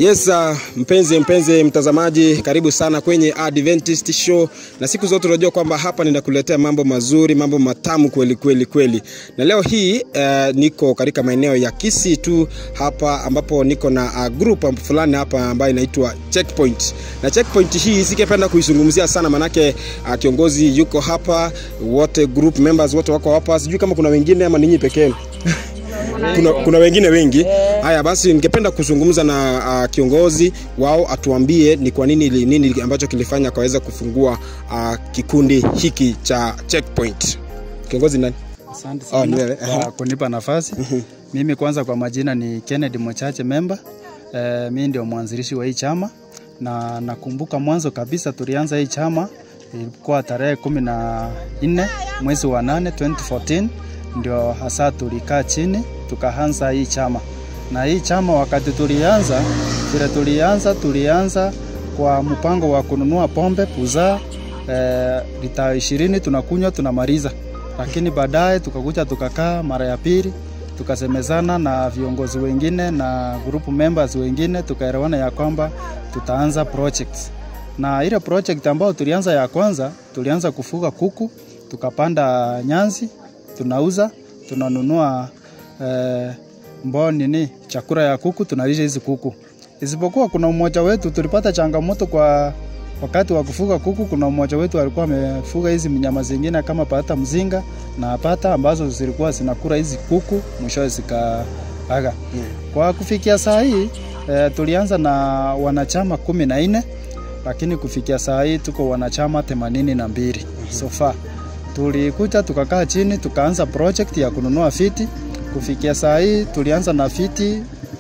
Yes, uh, mpenzi mpenzi mtazamaji, karibu sana kwenye Adventist Show, na siku zote unajua kwamba hapa ninakuletea mambo mazuri, mambo matamu kweli kweli kweli. Na leo hii uh, niko katika maeneo ya Kisii tu hapa, ambapo niko na uh, group fulani hapa ambayo inaitwa Checkpoint, na Checkpoint hii sikependa kuizungumzia sana, manake uh, kiongozi yuko hapa, wote group members wote wako hapa, sijui kama kuna wengine ama ninyi pekee yenu kuna, kuna wengine wengi haya basi ningependa kuzungumza na uh, kiongozi wao atuambie ni kwa nini nini ambacho kilifanya akaweza kufungua uh, kikundi hiki cha checkpoint kiongozi nani Asante Oh, ni sana wewe. kwa kunipa nafasi. Mimi kwanza kwa majina ni Kennedy Mochache member. Eh, mimi ndio mwanzilishi wa hii chama na nakumbuka mwanzo kabisa tulianza hii chama ilikuwa tarehe kumi na nne mwezi wa nane 2014 ndio hasa tulikaa chini tukaanza hii chama, na hii chama wakati tulianza, vile tulianza tulianza kwa mpango wa kununua pombe puzaa eh, lita ishirini tunakunywa tunamaliza, lakini baadaye tukakuja tukakaa mara ya pili tukasemezana na viongozi wengine na group members wengine tukaelewana ya kwamba tutaanza projects na ile project ambayo tulianza ya kwanza tulianza kufuga kuku tukapanda nyanzi tunauza tunanunua eh, mbao nini chakula ya kuku tunalisha hizi kuku isipokuwa kuna mmoja wetu tulipata changamoto kwa wakati wa kufuga kuku kuna mmoja wetu alikuwa amefuga hizi mnyama zingine kama pata mzinga na pata ambazo zilikuwa zinakula hizi kuku mwishowe zikaaga kwa kufikia saa hii eh, tulianza na wanachama kumi na nne lakini kufikia saa hii tuko wanachama themanini na mbili so far tulikuja tukakaa chini tukaanza project ya kununua fiti kufikia saa hii tulianza na fiti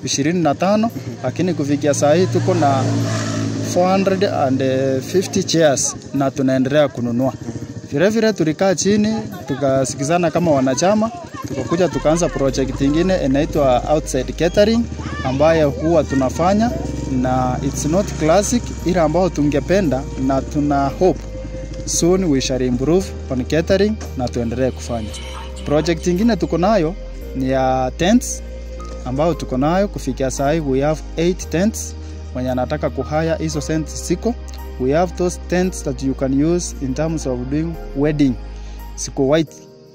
25 lakini kufikia saa hii tuko na 450 chairs na tunaendelea kununua vile vile tulikaa chini tukasikizana kama wanachama tukakuja tukaanza project ingine inaitwa outside catering ambayo huwa tunafanya na it's not classic ile ambayo tungependa na tuna hope soon we shall improve on catering na tuendelee kufanya project ingine tuko nayo ni ya tents ambayo tuko nayo kufikia saa hii we have 8 tents mwenye anataka kuhaya hizo tents siko we have those tents that you can use in terms of doing wedding siko white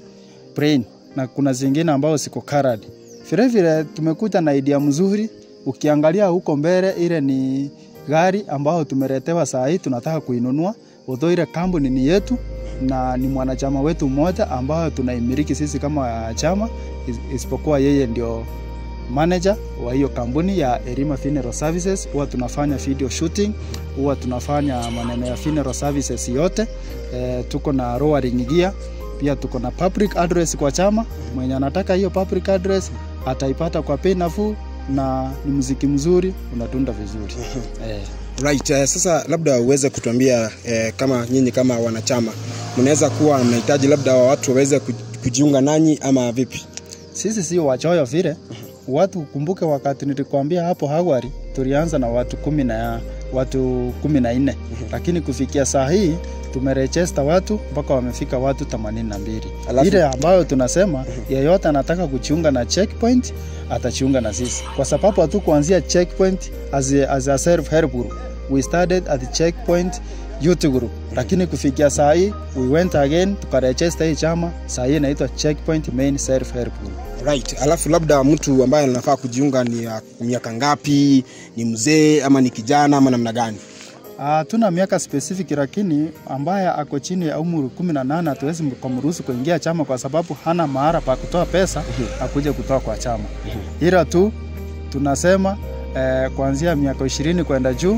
plain na kuna zingine ambao siko colored vile vile tumekuja na idea mzuri ukiangalia huko mbele ile ni gari ambayo tumeletewa saa hii tunataka kuinunua udho ile kampuni ni yetu na ni mwanachama wetu mmoja ambayo tunaimiliki sisi kama chama is- isipokuwa yeye ndio manager wa hiyo kampuni ya Erima Funeral Services. Huwa tunafanya video shooting, huwa tunafanya maneno ya funeral services yote. E, tuko na lowering gear, pia tuko na public address kwa chama. Mwenye anataka hiyo public address ataipata kwa bei nafuu na ni muziki mzuri, unatunda vizuri e. right uh, sasa labda uweze kutuambia eh, kama nyinyi kama wanachama mnaweza kuwa mnahitaji labda watu waweze ku- kujiunga nanyi ama vipi sisi sio wachoyo vile watu kumbuke wakati nilikwambia hapo awali tulianza na watu kumi na watu kumi na nne lakini kufikia saa hii tumerejesta watu mpaka wamefika watu 82 Alafu- ile ambayo tunasema yeyote anataka kujiunga na checkpoint atajiunga na sisi kwa sababu hatu kuanzia checkpoint as a, as a self help group we started at the checkpoint youth group lakini kufikia saa hii we went again tukarejesta hii chama saa hii inaitwa checkpoint main self help group right alafu labda mtu ambaye anafaa kujiunga ni ya miaka ngapi ni mzee ama ni kijana ama namna gani Uh, tuna miaka specific lakini ambaye ako chini ya umri kumi na nane hatuwezi kumruhusu kuingia chama kwa sababu hana mahara pa kutoa pesa akuje kutoa kwa chama, ila tu tunasema eh, kuanzia miaka ishirini kwenda juu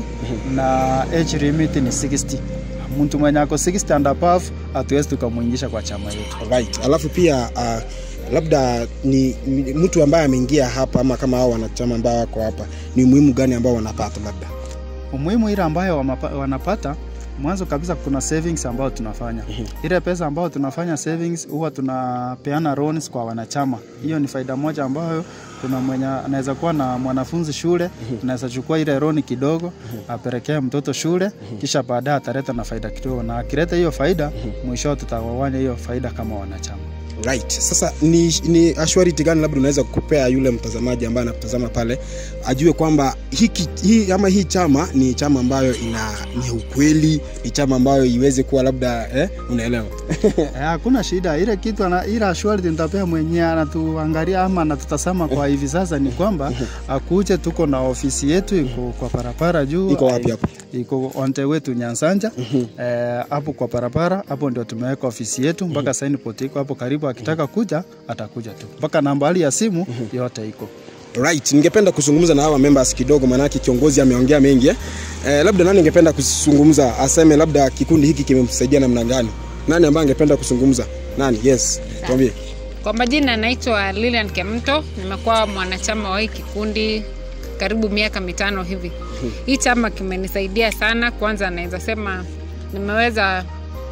na age limit ni 60. Mtu mwenye ako 60 and above hatuwezi tukamwingisha kwa chama yetu. right alafu pia uh, labda ni, ni mtu ambaye ameingia hapa ama kama hao wanachama ambao wako hapa ni umuhimu gani ambao wanapata labda Umuhimu ile ambayo wamapa- wanapata mwanzo kabisa, kuna savings ambayo tunafanya. Ile pesa ambayo tunafanya savings huwa tunapeana loans kwa wanachama. Hiyo ni faida moja ambayo kuna mwenye anaweza kuwa na mwanafunzi shule, anaweza chukua ile roni kidogo apelekee mtoto shule, kisha baadaye ataleta na faida kidogo, na akileta hiyo faida, mwisho tutawawanya hiyo faida kama wanachama. Right. Sasa ni, ni assurity gani labda unaweza kupea yule mtazamaji ambaye anatazama pale ajue kwamba hiki hii ama hii chama ni chama ambayo ina ni ukweli, ni chama ambayo iweze kuwa labda eh, unaelewa Eh, Hakuna shida, ile kitu ana, ile assurity nitapea mwenyewe anatuangalia ama anatutazama kwa hivi sasa ni kwamba akuje, tuko na ofisi yetu iko kwa barabara juu. Iko wapi hapo? Iko on the way to Nyansanja eh, hapo kwa barabara hapo ndio tumeweka ofisi yetu mpaka signboard iko hapo karibu, akitaka kuja atakuja tu, mpaka nambari ya simu yote iko. Right, ningependa kuzungumza na hawa members kidogo, maanake kiongozi ameongea mengi eh. Eh, labda nani ningependa kuzungumza aseme labda kikundi hiki kimemsaidia namna gani? Nani ambaye angependa kuzungumza? Nani? Yes, tuambie. Kwa majina naitwa Lilian Kemto, nimekuwa mwanachama wa hii kikundi karibu miaka mitano hivi. Hii chama kimenisaidia sana. Kwanza naweza sema nimeweza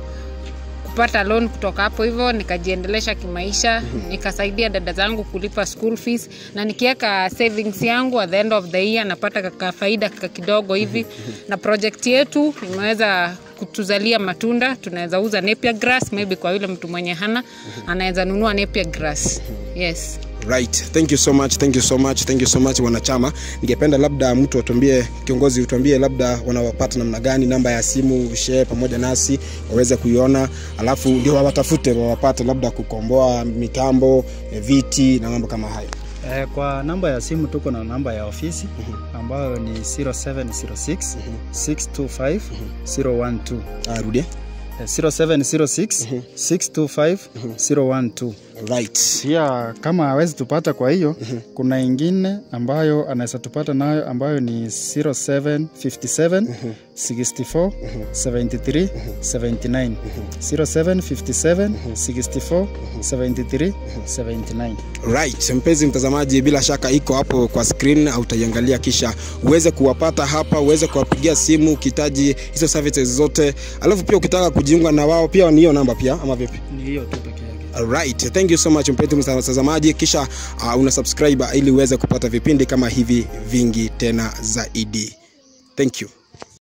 kupata loan kutoka hapo hivyo nikajiendelesha kimaisha, nikasaidia dada zangu kulipa school fees, na nikiweka savings yangu at the end of the year napata ka faida ka kidogo hivi, na project yetu imeweza kutuzalia matunda. Tunaweza uza napier grass, maybe kwa yule mtu mwenye hana anaweza nunua napier grass. Yes. Right. Thank you so much. Thank you so much. Thank you so much wanachama. Ningependa labda mtu atuambie, kiongozi utuambie labda wanawapata namna gani, namba ya simu share pamoja nasi waweze kuiona, alafu ndio wawatafute wawapate, labda kukomboa mitambo, eh, viti na mambo kama hayo. Eh, kwa namba ya simu tuko na namba ya ofisi ambayo ni 0706 625 012 Ah, rudie. Eh, 0706 625 012 Right. pia kama hawezi tupata kwa hiyo kuna ingine ambayo anaweza tupata nayo ambayo ni 0757 64 73 79 0757 64 73 79 Right, mpenzi mtazamaji, bila shaka iko hapo kwa screen, au utaiangalia kisha uweze kuwapata hapa, uweze kuwapigia simu ukihitaji hizo services zote, alafu pia ukitaka kujiunga na wao pia ni hiyo namba pia, ama vipi? ni hiyo tu peke yake Alright, thank you so much mpenzi mtazamaji, kisha uh, una subscribe ili uweze kupata vipindi kama hivi vingi tena zaidi. Thank you.